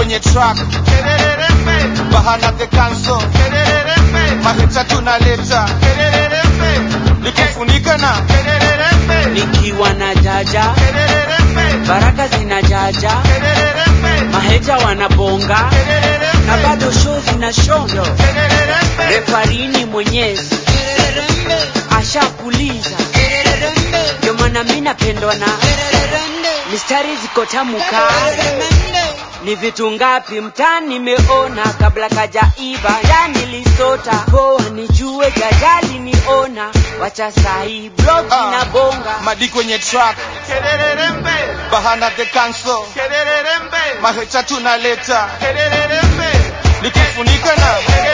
kwenye track bahana the council mahita tunaleta nikifunika na nikiwa na jaja baraka zina jaja maheja wanabonga na bado show zina shondo refarini mwenyezi ashapuliza ndio maana mi napendwa na mistari ziko tamu kali ni vitu ngapi mtaa nimeona kabla kajaiba ndani lisota poa nijue jajali niona wacha sahi blog Ah. na bonga madi kwenye track bahana the council mahita tunaleta nikifunika na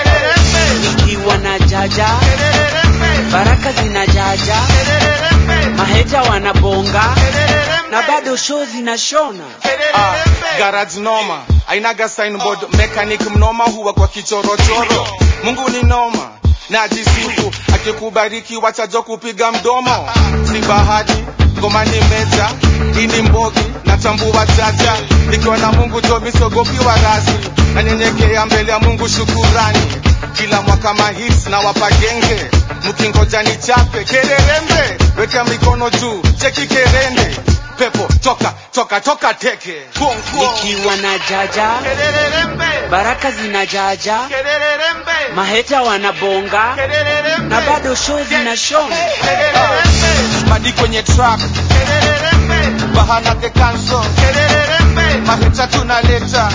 nikiwa na jaja baraka zina jaja maheja wanabonga na bado show zinashona Ah, garage noma ainaga signboard mechanic mnoma huwa kwa kichorochoro mungu ni noma najisifu akikubariki wachajo kupiga mdomo si bahati ngoma ni meja ini mbogi natambua jaja ikiwa na mungu jo misogopi wa rasi nanyenyekea mbele ya mungu shukurani kila mwaka mahits na wapagenge mkingoja ni chape kererembe weka mikono juu cheki kerende pepo toka toka toka teke Kuong, kuong. nikiwa na jaja baraka zina jaja maheta wanabonga na bado show zinashona madi kwenye track bahana the council mahita tunaleta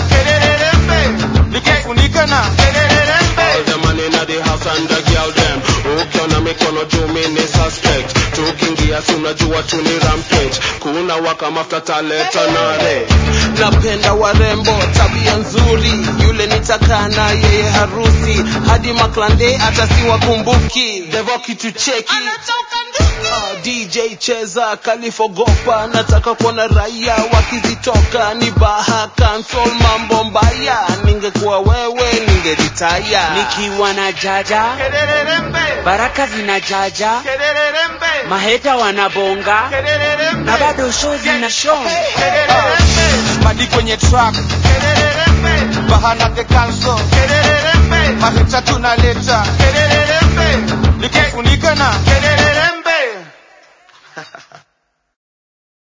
nikifunika na All the man inna the house and the girl them ukiona mikono juu mi ni suspect tukiingia tunajua tu ni rampage kuna waka mafuta taleta nare napenda warembo tabia nzuri yule nitakaa na yeye harusi hadi maklande hata siwakumbuki devo kitu cheki Ah, DJ cheza kalifogopa nataka kuona raia wakizitoka ni baha cancel mambo mbaya ningekuwa wewe ningeritaya nikiwa na jaja baraka zina jaja maheta wanabonga na bado show zinashona madi kwenye track bahana the council mahita tunaleta nikifunika na